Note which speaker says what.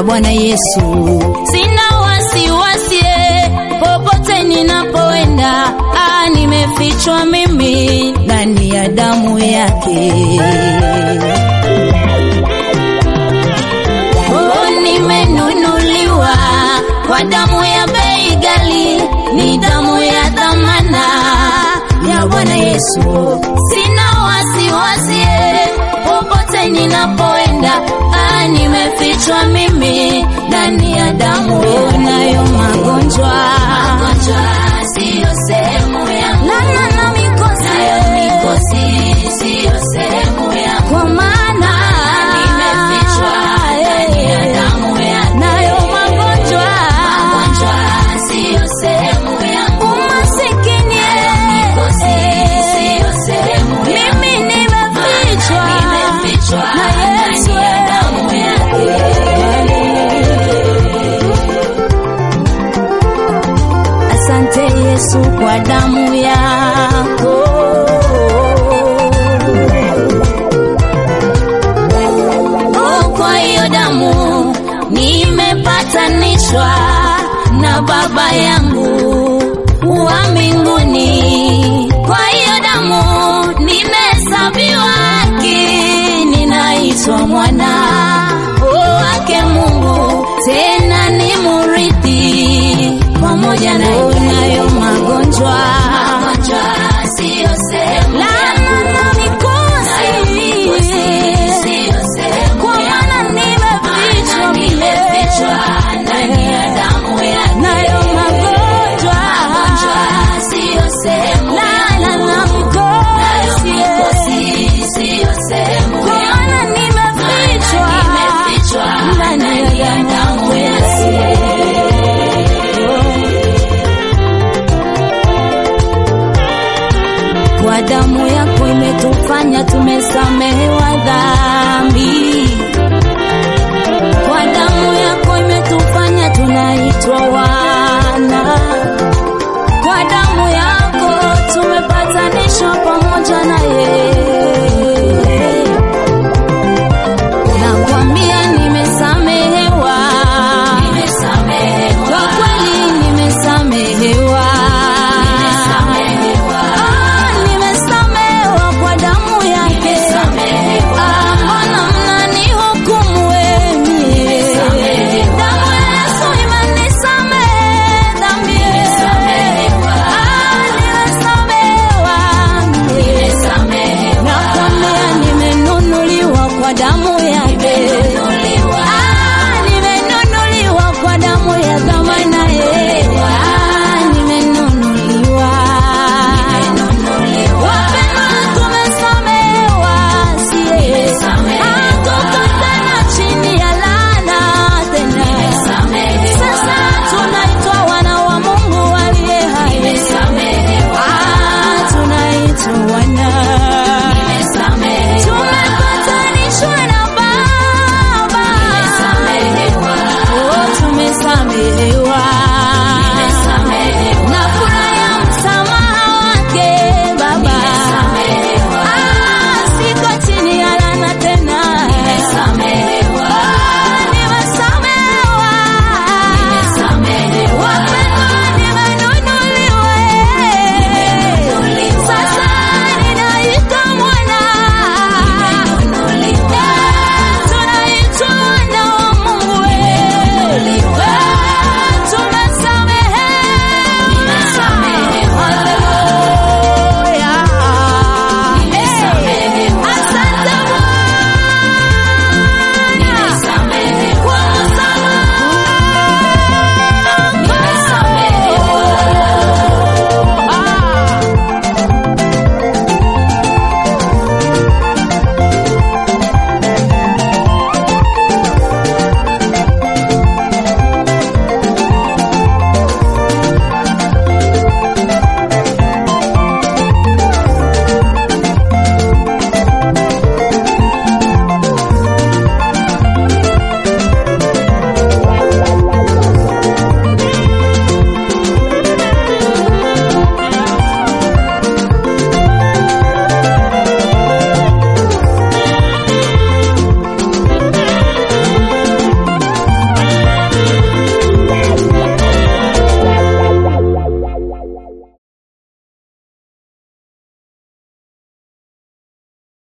Speaker 1: Bwana Yesu. Sina wasiwasi eh, popote ninapoenda, ah, nimefichwa mimi ndani ya damu yake. Oh, nimenunuliwa kwa damu ya bei ghali, ni damu ya dhamana ya Bwana Yesu. Sina wasiwasi eh, popote ninapoenda, ah, nimefichwa mimi ndani ya damu. Unayo magonjwa, magonjwa siyo sehemu yangu, na na na mikosi, nayo mikosi siyo sehemu yangu, kwa maana nimefichwa ndani ya damu yake. Nayo magonjwa, magonjwa siyo sehemu yangu, umasikini mikosi siyo sehemu yangu, mimi nimefichwa, nimefichwa ndani ya damu yake. Asante Yesu kwa damu yako. Oh, kwa hiyo damu nimepatanishwa na Baba yangu wa mbinguni. Kwa hiyo damu nimehesabiwa haki, ninaitwa mwana wake Mungu, tena ni murithi pamoja na unayo magonjwa magonjwa siyo sehemu laana na mikosi siyo sehemu kwa maana nimefichwa nimefichwa ndani ya damu yake nayo magonjwa magonjwa siyo sehemu laana na mikosi siyo sehemu kwa maana nimefichwa nimefichwa ndani ya damu yake kwa damu yako imetufanya tumesamehewa dhambi. Kwa damu yako imetufanya tunaitwa wana. Kwa damu yako tumepatanishwa pamoja na yeye. Nakwambia nimesamehewa, kwa kweli nimesamehewa, Ah, nimesamehewa kwa damu yake. Ah, mbona mnanihukumu wenye? Damu ya Yesu imenisamehe dhambi. Ah, nimesamehewa. Nakwambia nimenunuliwa kwa damu yake. Ah, nimenunuliwa kwa damu ya dhamana ye. Ah, nimenunuliwa. Wapendwa, tumesamehewa, siye. Hatuko tena chini ya laana tena. Sasa tunaitwa wana wa Mungu aliye hai. Ah, tunaitwa wana. Tumepatanishwa na Baba. Oh, tumesamehewa.